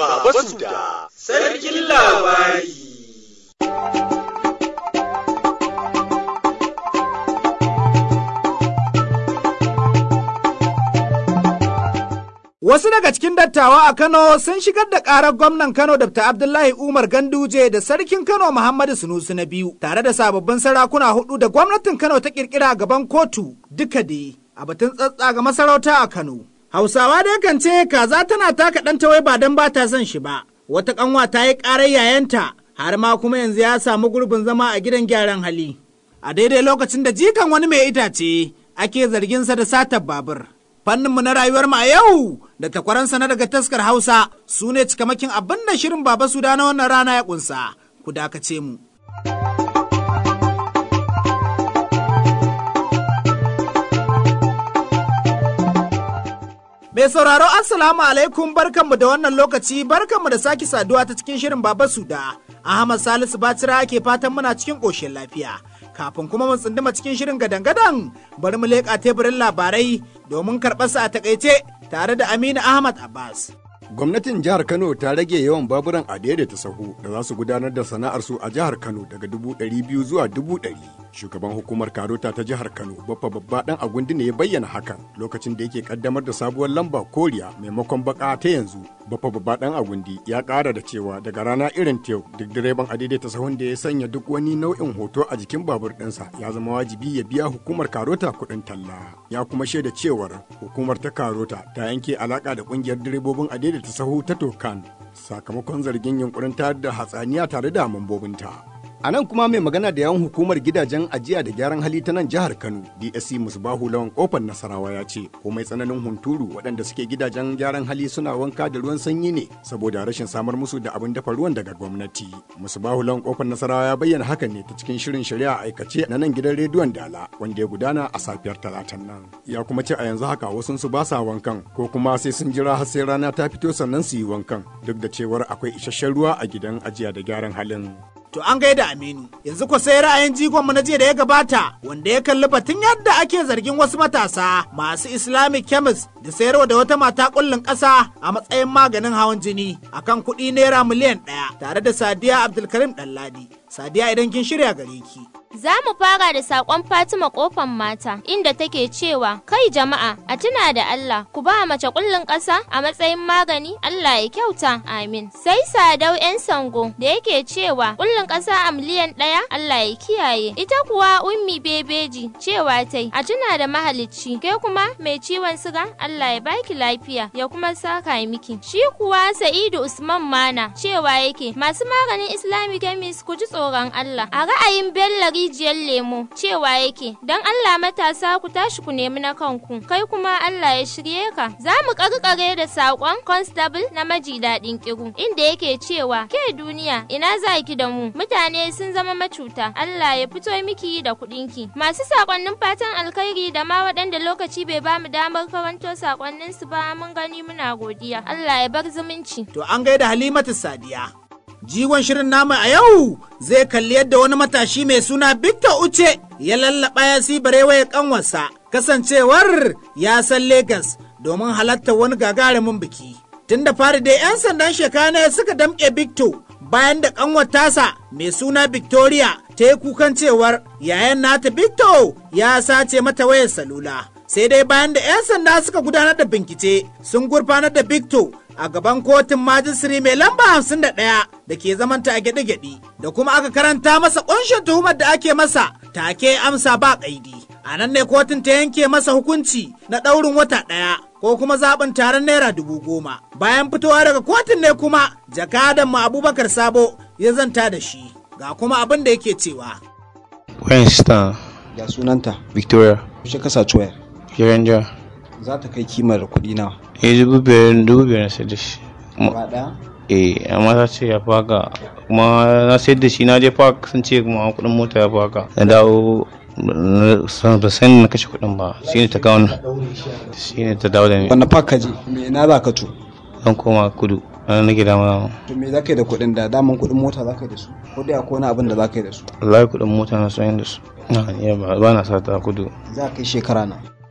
Baba Suda, Sarkin Labari. Wasu daga cikin dattawa a Kano sun shigar da ƙarar gwamnan Kano Dr. Abdullahi Umar Ganduje da sarkin Kano Muhammadu Sunusu na biyu tare da sababbin sarakuna hudu da gwamnatin Kano ta kirkira gaban kotu duka dai a batun tsatsa ga masarauta a Kano. Hausawa dai kan ce kaza tana taka ɗan wai ba don ba ta son shi ba. Wata ƙanwa ta yi ƙarar yayanta har ma kuma yanzu ya samu gurbin zama a gidan gyaran hali. A daidai lokacin da jikan wani mai itace ake zarginsa da satar babur. fanninmu na rayuwar mu a yau da takwaransa na daga taskar Hausa su ne cikamakin abin da shirin Baba Suda na wannan rana ya kunsa. Ku dakace mu. Mai sauraro Assalamu alaikum barkanmu da wannan lokaci barkanmu da sake saduwa ta cikin shirin Baba Suda. Ahmad Salisu Batira ke fatan muna cikin ƙoshin lafiya. Kafin kuma mu tsunduma cikin shirin gadan-gadan bari mu leƙa teburin labarai domin karɓarsa a takaice tare da Aminu Ahmad Abbas. Gwamnatin jihar Kano ta rage yawan baburan a daidaita sahu da za su gudanar da sana'arsu a jihar Kano daga dubu ɗari biyu zuwa dubu ɗari. Shugaban hukumar Karota ta jihar Kano, Baffa Babba ɗan Agundi ne ya bayyana hakan lokacin da yake kaddamar da sabuwar lamba koriya maimakon baka ta yanzu. Baffa Babba ɗan Agundi ya ƙara da cewa daga rana irin ta yau duk direban a daidaita sahun da ya sanya duk wani nau'in hoto a jikin babur ɗinsa ya zama wajibi ya biya hukumar Karota kuɗin talla. Ya kuma shaida cewar hukumar ta Karota ta yanke alaƙa da ƙungiyar direbobin a daidaita sahu ta Tokan sakamakon zargin yunkurin tayar da hatsaniya tare da mambobinta. A nan kuma mai magana da yawan hukumar gidajen ajiya da gyaran hali ta nan jihar Kano, DSC Musbahu Lawan Kofar Nasarawa ya ce, komai tsananin hunturu waɗanda suke gidajen gyaran hali suna wanka da ruwan sanyi ne saboda rashin samar musu da abin dafa ruwan daga gwamnati. Musbahu Lawan Kofar Nasarawa ya bayyana hakan ne ta cikin shirin shari'a aikace na nan gidan rediyon Dala wanda ya gudana a safiyar talatan nan. Ya kuma ce a yanzu haka wasu su ba sa wankan ko kuma sai sun jira har sai rana ta fito sannan su yi wankan duk da cewar akwai isasshen ruwa a gidan ajiya da gyaran halin. To an gaida Aminu, yanzu ko sai ra'ayin jigonmu na jiya da ya gabata wanda ya kalli batun yadda ake zargin wasu matasa masu Islamic chemist da sayarwa da wata mata kullun ƙasa a matsayin maganin hawan jini akan kuɗi naira miliyan ɗaya tare da Sadiya Abdulkarim Ɗanladi. Sadiya idan kin shirya gare ki. Za mu fara da saƙon Fatima ƙofan mata inda take cewa kai jama'a a tuna da Allah ku ba mace kullun ƙasa a matsayin magani Allah ya kyauta amin. Sai Sadau 'yan sango da yake cewa kullun ƙasa a miliyan ɗaya Allah ya kiyaye. Ita kuwa ummi bebeji cewa tai a tuna da mahalicci ke kuma mai ciwon siga Allah ya baki lafiya ya kuma saka miki. Shi kuwa Sa'idu Usman Mana cewa yake masu maganin Islamic chemist ku ji tsoron Allah. A ra'ayin Bello rijiyar lemo cewa yake don Allah matasa ku tashi ku nemi na kanku kai kuma Allah ya shirye ka za mu karkare da saƙon constable na maji daɗin kiru inda yake cewa ke duniya ina za ki da mu mutane sun zama macuta Allah ya fito miki da kuɗinki masu saƙonnin fatan alkhairi da ma waɗanda lokaci bai ba mu damar karanto saƙonnin su ba mun gani muna godiya Allah ya bar zumunci To an gaida Halimatu Sadiya. Jigon shirin namu a yau zai kalli yadda wani matashi mai suna Victor Uche ya lallaba ya si barewa ya kanwarsa kasancewar ya san Legas domin halartar wani gagarumin biki. Tun da fari dai 'yan sandan shekana suka damƙe Victor bayan da kanwar tasa mai suna Victoria ta yi kukan cewar yayan nata Victor ya sace mata wayar salula. Sai dai bayan da 'yan sanda suka gudanar da bincike sun gurfanar da Victor a gaban kotun majisiri mai lamba hamsin da ɗaya da ke zamanta a gyaɗe-gyaɗe da kuma aka karanta masa ƙunshin tuhumar da ake masa take amsa ba ƙaidi. A nan ne kotun ta yanke masa hukunci na ɗaurin wata ɗaya ko kuma zaɓin taron naira dubu goma. Bayan fitowa daga kotun ne kuma jakadan mu Abubakar Sabo ya zanta da shi ga kuma abin da yake cewa. Wayan sista Ya sunanta, Victoria, kushe kasa wayar. Kiranja, Za ta kai kimar kuɗi nawa. eh dubu biyar dubu biyar na sayar da shi. Kuma- Gaba ɗaya? Eh, amma ta ce ya fi haka kuma na sayar da shi na je park sun ce kuma kuɗin mota ya fi haka. Na dawo na- san- ba san na kashe kuɗin ba shi ne ta kawo ni. shi ne ta dawo da ni Wanne park ka je? Me ina za ka to? zan koma kudu na nake dama To me za ka yi da kuɗin da daman kuɗin mota za ka yi da su? Ko dai akwai wani abin da za ka yi da su? wallahi kuɗin mota na sayan da su na iya ba ba na sata kudu Za ka kai shekara na.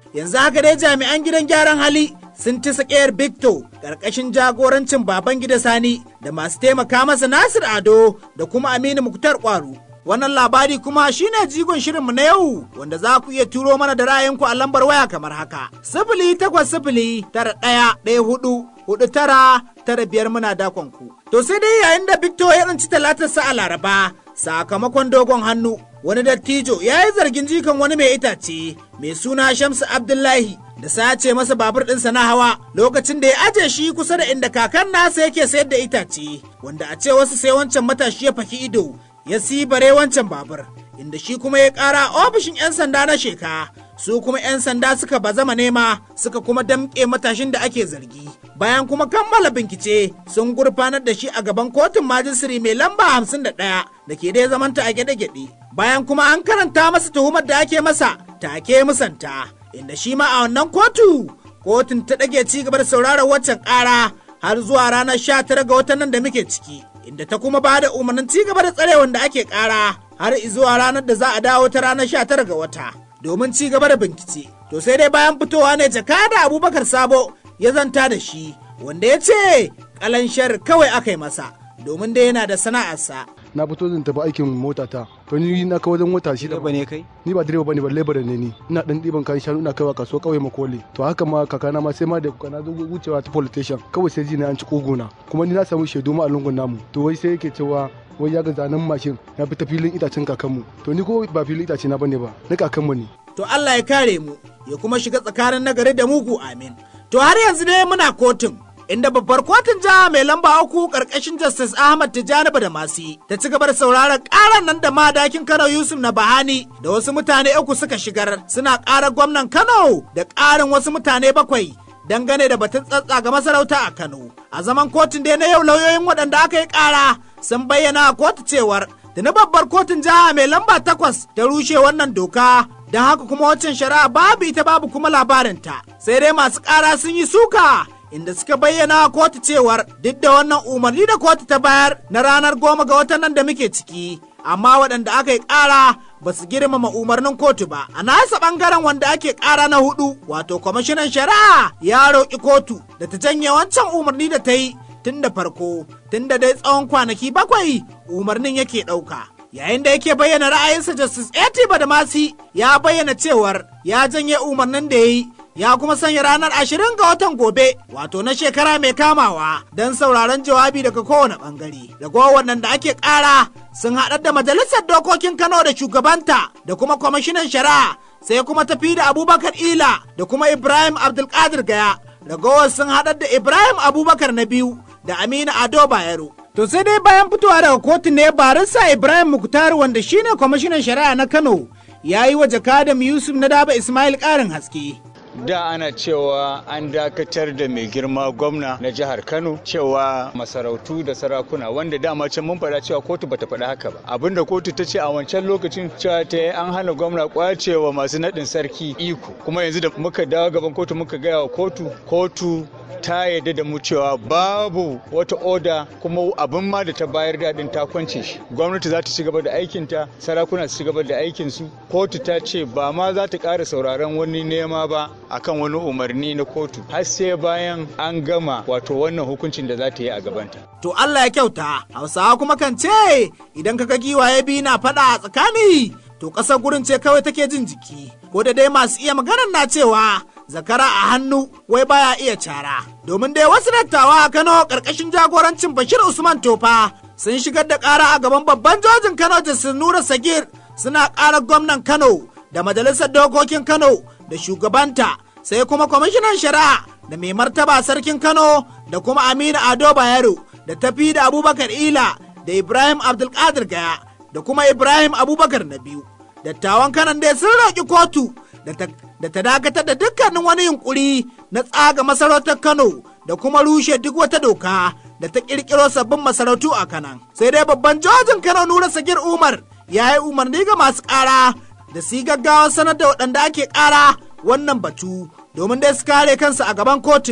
yanzu haka dai jami'an gidan gyaran hali sun ci sakayar Victor ƙarƙashin jagorancin baban gida Sani da masu taimaka masa Nasir Ado da kuma Aminu Muktar Kwaru. Wannan labari kuma shine jigon shirinmu na yau wanda za ku iya turo mana da ra'ayinku a lambar waya kamar haka. Sifili takwas sifili tara ɗaya ɗaya hudu hudu tara tara biyar muna dakon ku. To sai dai yayin da Victor ya tsinci talatarsa a Laraba sakamakon dogon hannu wani dattijo ya yi zargin jikan wani mai itace mai suna Shamsu Abdullahi da sace masa babur ɗinsa na hawa lokacin da ya aje shi kusa da inda kakan nasa yake sayar da itace wanda a ce wasu sai wancan matashi ya faki ido ya bare wancan babur inda shi kuma ya ƙara ofishin 'yan sanda na sheka su kuma 'yan sanda suka bazama nema suka kuma damƙe matashin da ake zargi bayan kuma kammala bincike sun gurfanar da shi a gaban kotun majisiri mai lamba hamsin da ɗaya da ke dai zamanta a gyaɗe-gyaɗe bayan kuma an karanta masa tuhumar da ake masa take musanta inda shi ma a wannan kotu kotun ta ɗage ci gaba da sauraron waccan ƙara har zuwa ranar sha tara ga watan nan da muke ciki inda ta kuma ba da umarnin ci gaba da tsare wanda ake ƙara har zuwa ranar da za a dawo ta ranar sha tara ga wata domin ci gaba da bincike to sai dai bayan fitowa ne jaka da abubakar sabo ya zanta da shi wanda ya ce kalanshar kawai aka yi masa domin dai yana da sana'arsa na fito zan tafi aikin mota ta to ni na kawo wajen wata shida Direba ne kai? ni ba direba bane ba labara ne ni ina dan diban kayan shanu ina kaiwa kasuwa kauye makole to haka ma kakana ma sai ma da kana zo wucewa ta police station kawai sai ji na an ci kogona kuma ni na samu shaidu ma a lungun namu to wai sai yake cewa wai ya ga zanen mashin ya fi ta filin itacen kakanmu to ni ko ba filin itace na bane ba na kakanmu ne to Allah ya kare mu ya kuma shiga tsakanin nagari da mugu amin to har yanzu ne muna kotun inda babbar kotun jiha mai lamba uku karkashin justice ahmad tijjani da masi ta ci gaba da sauraron karan nan da madakin kano yusuf na bahani da wasu mutane uku suka shigar suna karar gwamnan kano da karin wasu mutane bakwai dangane da batun tsatsa ga masarauta a kano a zaman kotun da na yau lauyoyin waɗanda aka yi kara sun bayyana a kotu cewar da na babbar kotun jiha mai lamba takwas ta rushe wannan doka don haka kuma waccan shari'a babu ita babu kuma labarinta sai dai masu ƙara sun yi suka inda suka bayyana a kotu cewar duk da wannan umarni da kotu ta bayar na ranar goma ga watan nan da muke ciki amma waɗanda aka yi ƙara ba su girmama umarnin kotu ba a nasa ɓangaren wanda ake ƙara na hudu wato kwamishinan shari'a ya roƙi kotu da ta janye wancan umarni da ta yi tun da farko tun da dai tsawon kwanaki bakwai umarnin yake ɗauka yayin da yake bayyana ra'ayinsa justice eti badamasi ya bayyana cewar ya janye umarnin da ya yi ya kuma sanya ranar ashirin ga watan gobe wato na shekara mai kamawa don sauraron jawabi daga kowane bangare ragowar wannan da ake kara sun haɗar da majalisar dokokin kano da shugabanta da kuma kwamishinan shari'a sai kuma tafi da abubakar ila da kuma ibrahim abdulkadir gaya ragowar sun haɗar da ibrahim abubakar na biyu da aminu ado bayero To sai dai bayan fitowa daga kotu ne barista Ibrahim Muktar wanda shine kwamishinan shari'a na Kano ya yi wa jakadam Yusuf na daba Ismail ƙarin haske. da ana cewa an dakatar da mai girma gwamna na jihar kano cewa masarautu da sarakuna wanda dama can mun faɗa cewa kotu bata faɗa haka ba abinda kotu ta ce a wancan lokacin cewa ta yi an hana gwamna kwacewa masu naɗin sarki iko kuma yanzu da muka dawo gaban kotu muka gaya wa kotu kotu ta yarda da mu cewa babu wata oda kuma abin ma da ta bayar daɗin ta kwance shi gwamnati za ta ci gaba da aikinta sarakuna su ci gaba da aikinsu kotu ta ce ba ma za ta ƙara sauraron wani nema ba akan wani umarni na kotu har sai bayan an gama wato wannan hukuncin da za ta yi a gabanta. To Allah ya kyauta, Hausawa kuma kan ce idan kaga giwaye biyu na faɗa a tsakani to ƙasar gurin ce kawai take jin jiki. Ko da dai masu iya maganar na cewa zakara a hannu wai baya iya cara. Domin dai wasu dattawa a Kano ƙarƙashin jagorancin Bashir Usman Tofa sun shigar da ƙara a gaban babban jojin Kano Justice Nura Sagir suna ƙarar gwamnan Kano da majalisar dokokin Kano da shugabanta sai kuma kwamishinan shari'a da mai martaba sarkin Kano da kuma Aminu Ado Bayero da tafi da Abubakar Ila da Ibrahim Abdulkadir Gaya da kuma Ibrahim Abubakar na biyu. Dattawan kanan dai sun roƙi kotu da ta dakatar da dukkanin wani yunkuri na tsaga masarautar Kano da kuma rushe duk wata doka da ta ƙirƙiro sabbin masarautu a kanan. Sai dai babban jojin Kano Nura Sagir Umar ya yi umarni ga masu ƙara da su yi gaggawa sanar da waɗanda ake ƙara wannan batu domin dai su kare kansu a gaban kotun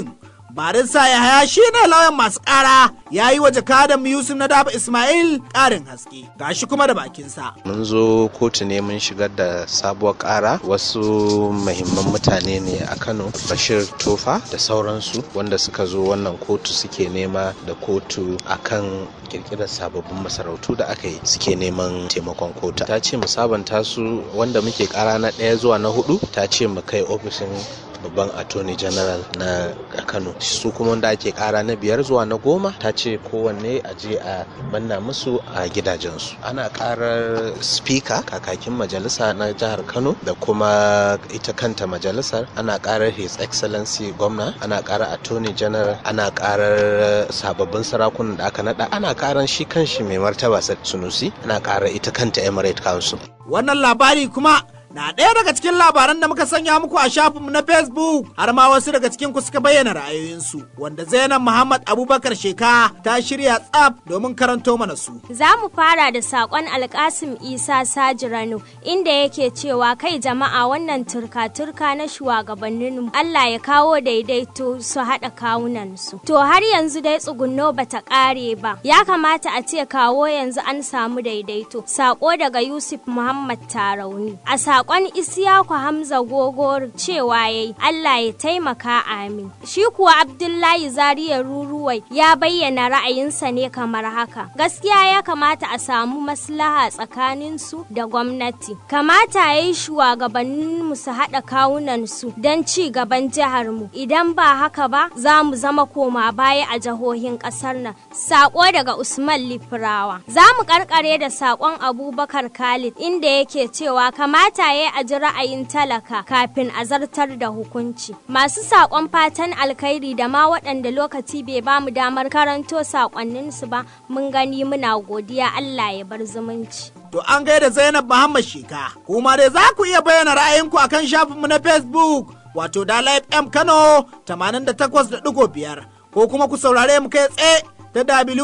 barista yahaya shine lauyan masu ƙara ya yi wa jakadan yusuf na daba ismail ƙarin haske gashi kuma da bakinsa mun zo kotu ne mun shigar da sabuwar ƙara wasu mahimman mutane ne a kano bashir tofa da sauransu wanda suka zo wannan kotu suke nema da kotu akan kirkirar sababbin masarautu da aka yi suke neman taimakon kotu ta ce mu sabanta su wanda muke kara na ɗaya zuwa na hudu ta ce mu kai ofishin babban attorney general na kano su kuma wanda ake kara na biyar zuwa na goma ta ce kowanne a je a manna musu a gidajensu ana karar speaker kakakin majalisa na jihar kano da kuma ita kanta majalisar ana karar his excellency gwamna ana karar attorney general ana karar sababbin sarakunan da aka nada ana karar shi kanshi mai martaba sunusi ana karar ita kanta emirate council wannan labari kuma na ɗaya daga cikin labaran da muka sanya muku a shafinmu na facebook har ma wasu daga cikin ku suka bayyana ra'ayoyinsu wanda zainab muhammad abubakar sheka ta shirya tsaf domin karanto mana su za mu fara da saƙon alkasim isa sajirano inda yake cewa kai jama'a wannan turka-turka na shugabannin allah ya kawo daidaito su haɗa kawunansu to har yanzu dai tsugunno bata ƙare ba ya kamata a ce kawo yanzu an samu daidaito saƙo daga yusuf muhammad tarauni a saƙon Isiyaku Hamza Gogor cewa yayi Allah ya taimaka amin. Shi kuwa Abdullahi Zariya Ruruwai ya bayyana ra'ayinsa ne kamar haka. Gaskiya ya kamata a samu maslaha tsakanin su da gwamnati. Kamata ya yi shugabannin mu su haɗa kawunan su don ci gaban jihar mu. Idan ba haka ba za mu zama koma baya a jihohin ƙasar nan. Saƙo daga Usman Lifirawa. Za mu karkare da saƙon Abubakar Khalid inda yake cewa kamata ya a ji ra'ayin talaka kafin a zartar da hukunci. Masu saƙon fatan alkhairi da ma waɗanda lokaci bai ba mu damar karanto saƙonninsu ba mun gani muna godiya Allah ya bar zumunci. To an gaida Zainab Muhammad Sheka, kuma dai za ku iya bayyana ra'ayinku akan shafinmu na Facebook wato da FM Kano 88.5 ko kuma ku saurare mu kai tsaye ta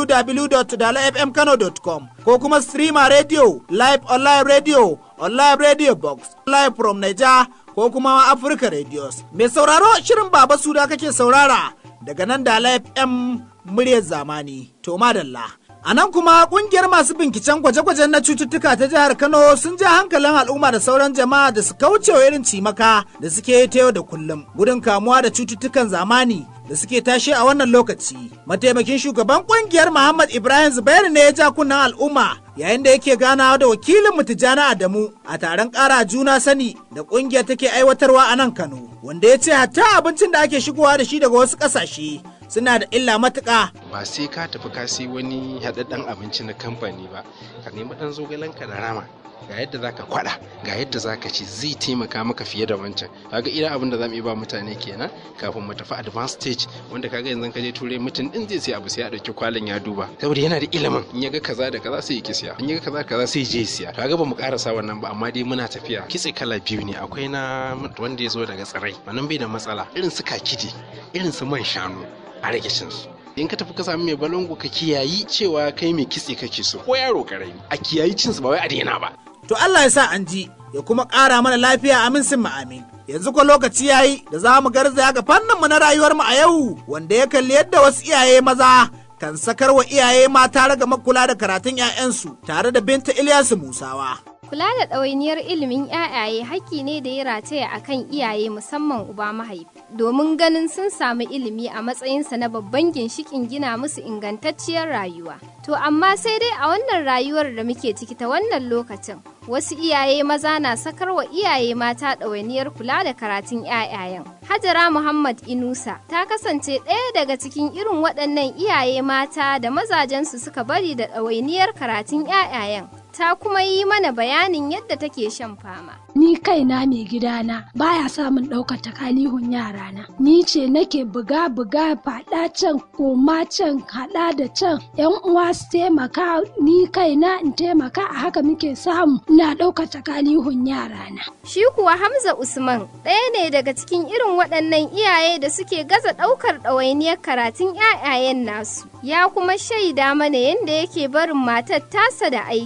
www.dalafmkano.com ko kuma streamer radio live online radio online radio box live from Niger ko kuma Africa radios. Mai sauraro shirin Baba Suda kake saurara daga nan da FM muryar zamani. To madalla. A nan kuma kungiyar masu binciken gwaje-gwajen na cututtuka ta jihar Kano sun ja hankalin al'umma da sauran jama'a da su kaucewa irin cimaka da suke yi ta yau da kullum gudun kamuwa da cututtukan zamani da suke tashe a wannan lokaci. Mataimakin shugaban kungiyar Muhammad Ibrahim Zubairu ne ya ja kunnen al'umma yayin da yake ganawa da wakilin Tijjani Adamu a taron ƙara juna sani da kungiyar take aiwatarwa a nan Kano, wanda ya ce hatta abincin da ake shigowa da shi daga wasu ƙasashe suna da illa matuƙa. Ba sai ka tafi ka sai wani haɗaɗɗen abinci na kamfani ba, ka nemi ɗan zogalenka da rama. ga yadda zaka kwada ga yadda zaka ci zai taimaka maka fiye da wancan kaga irin abin da zamu iya ba mutane kenan kafin mu tafi advanced stage wanda kaga yanzu ka je turai mutum din zai sai abu sai ya dauki kwalin ya duba saboda yana da ilimin in ya ga kaza da kaza sai ya ki siya in ya ga kaza kaza sai ya je siya kaga ba mu karasa wannan ba amma dai muna tafiya kitse kala biyu ne akwai na wanda ya zo daga tsirai wannan bai da matsala irin su kakidi irin su man shanu a rage cin su in ka tafi ka sami mai balango ka kiyayi cewa kai mai kitse kake so ko yaro karami a kiyayi cin su ba wai a daina ba to Allah ya sa an ji ya kuma ƙara mana lafiya amin sun amin. Yanzu ko lokaci yayi da za mu garzaya ga fannin mu na rayuwar mu a yau wanda ya kalli yadda wasu iyaye maza kan sakar wa iyaye mata raga makula da karatun 'ya'yansu tare da binta Ilyasu Musawa. Kula da ɗawainiyar ilimin 'ya'yaye haƙƙi ne da ya rataya a kan iyaye musamman uba mahaifi, domin ganin sun samu ilimi a matsayinsa na babban ginshiƙin gina musu ingantacciyar rayuwa. To amma sai dai a wannan rayuwar da muke ciki ta wannan lokacin, wasu iyaye maza na sakar wa iyaye mata ɗawainiyar kula da karatun 'ya'yayen. Hajara Muhammad Inusa ta kasance ɗaya daga cikin irin waɗannan iyaye mata da mazajensu suka bari da ɗawainiyar karatun 'ya'yayen. ta kuma yi mana bayanin yadda take shan fama. Ni kaina mai gidana baya samun ɗaukar takalihun yarana. Ni ce nake buga buga faɗa can koma can haɗa da can yan uwa su taimaka ni kaina in taimaka a haka muke samu ina ɗaukar takalihun yarana. Shi kuwa Hamza Usman ɗaya ne daga cikin irin waɗannan iyaye da suke gaza ɗaukar ɗawainiyar karatun 'ya'yayen nasu. Ya kuma shaida mana yadda yake barin matar tasa da aikin.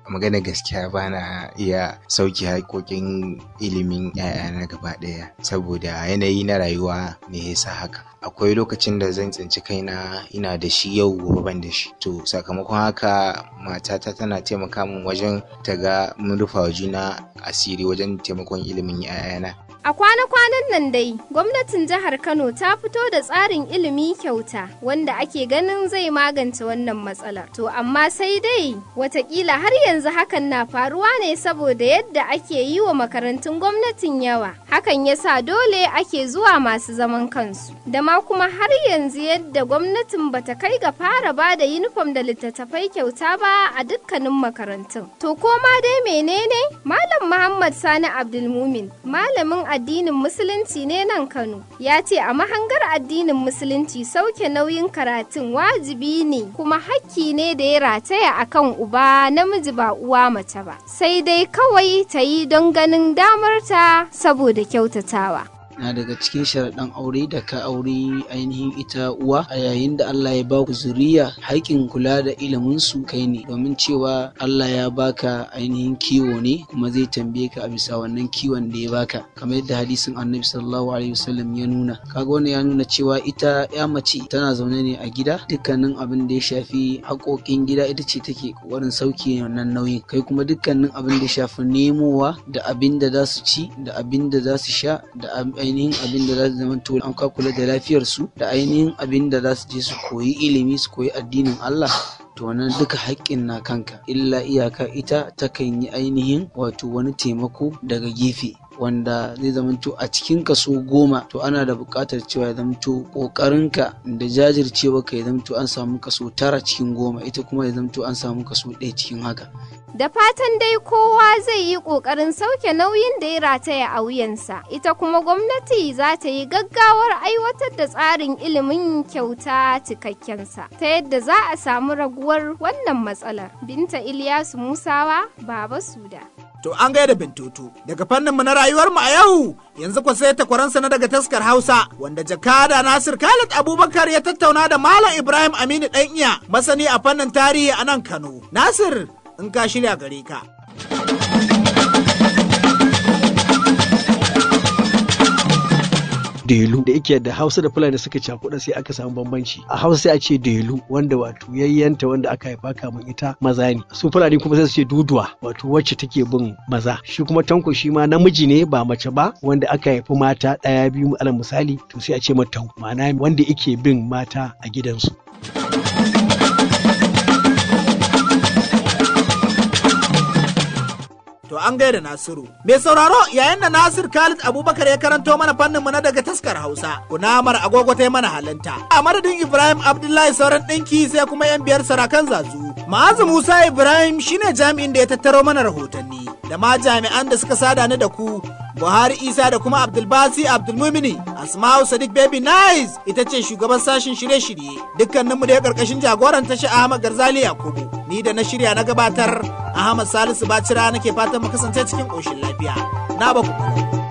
magana gaskiya ba na iya sauki haƙoƙin ilimin ‘ya'yana gaba ɗaya saboda yanayi na rayuwa ne ya sa haka akwai lokacin da zan tsinci kaina ina da shi yau gobe ban da shi to sakamakon haka matata tana taimaka min wajen ta ga mun rufa wa juna asiri wajen taimakon ilimin ‘ya'yana A kwana-kwanan nan dai, gwamnatin jihar Kano ta fito da tsarin ilimi kyauta wanda ake ganin zai magance wannan matsalar. To amma sai dai watakila har yanzu hakan na faruwa ne saboda yadda ake yi wa makarantun gwamnatin yawa. Hakan ya sa dole ake zuwa masu zaman kansu. Da ma kuma har yanzu yadda gwamnatin bata kai ga fara ba da yunifom da littattafai kyauta ba a dukkanin makarantun. To koma dai menene? Malam Muhammad Sani Abdulmumin, malamin addinin musulunci ne nan Kano ya ce a mahangar addinin musulunci sauke nauyin karatun wajibi ne kuma hakki ne da ya rataya akan uba namiji ba uwa mace ba sai dai kawai ta yi don ganin damarta saboda kyautatawa. na daga cikin sharaɗan aure da ka aure ainihin ita uwa a yayin da Allah ya baku zuriya haƙƙin kula da ilimin su kai ne domin cewa Allah ya baka ainihin kiwo ne kuma zai tambaye ka a bisa wannan kiwon da ya baka kamar yadda hadisin annabi sallallahu alaihi wasallam ya nuna kaga wannan ya nuna cewa ita ya mace tana zaune ne a gida dukkanin abin da ya shafi haƙoƙin gida ita ce take ƙoƙarin sauke wannan nauyin kai kuma dukkanin abin da ya shafi nemowa da abin da za su ci da abin da za su sha da ainihin abin da za su zama to an kula da lafiyarsu da ainihin abin da za su je su koyi ilimi su koyi addinin Allah to wannan duka haƙƙin na kanka illa iyaka ita takan yi ainihin wato wani taimako daga gefe wanda zai zamanto a cikin kaso goma to ana da buƙatar cewa ya zamanto ƙoƙarinka da jajircewa ka ya zamanto an samu kaso tara cikin goma ita kuma ya zamanto an samu kaso ɗaya cikin haka Da fatan dai kowa zai yi ƙoƙarin sauke nauyin da ya rataya a wuyansa, ita kuma gwamnati za ta yi gaggawar aiwatar da tsarin ilimin kyauta cikakkensa, ta yadda za a samu raguwar wannan matsalar. Binta Ilyasu Musawa, Baba Suda. To an gaida bintutu daga fannin mu na rayuwar mu a yau yanzu ku sai takwaransa na daga taskar Hausa wanda jakada Nasir Khalid Abubakar ya tattauna da Malam Ibrahim Aminu dan iya masani a fannin tarihi a nan Kano. Nasir in ka shirya gare ka. delu da yake da hausa da fulani suka cakuɗa sai aka samu bambanci a hausa sai a ce delu wanda wato yayyanta wanda aka haifa kamun ita maza ne su fulani kuma sai su ce duduwa wato wacce take bin maza shi kuma tanko shi ma namiji ne ba mace ba wanda aka haifi mata ɗaya biyu alal misali to sai a ce mata ma'ana wanda yake bin mata a gidansu. To an gaida Nasiru. Mai sauraro yayin da Nasir Khalid Abubakar ya karanto mana fannin mu na daga taskar Hausa. Kunamar agogo ta mana halinta. A madadin Ibrahim Abdullahi sauran ɗinki sai kuma yan biyar sarakan zazu. Ma'azu Musa Ibrahim shine jami'in da ya tattaro mana rahotanni. Da ma jami'an da suka sada ni da ku. Buhari Isa da kuma Abdulbasi Abdulmumini. Asma'u Sadiq Baby Nice ita ce shugaban sashen shirye-shirye. Dukkaninmu da ya karkashin jagoran tashi Ahmad Garzali Yakubu. Ni da na shirya na gabatar Ahmad Salisu Bacira nake fatan mu kasance cikin ƙoshin lafiya. Na ba ku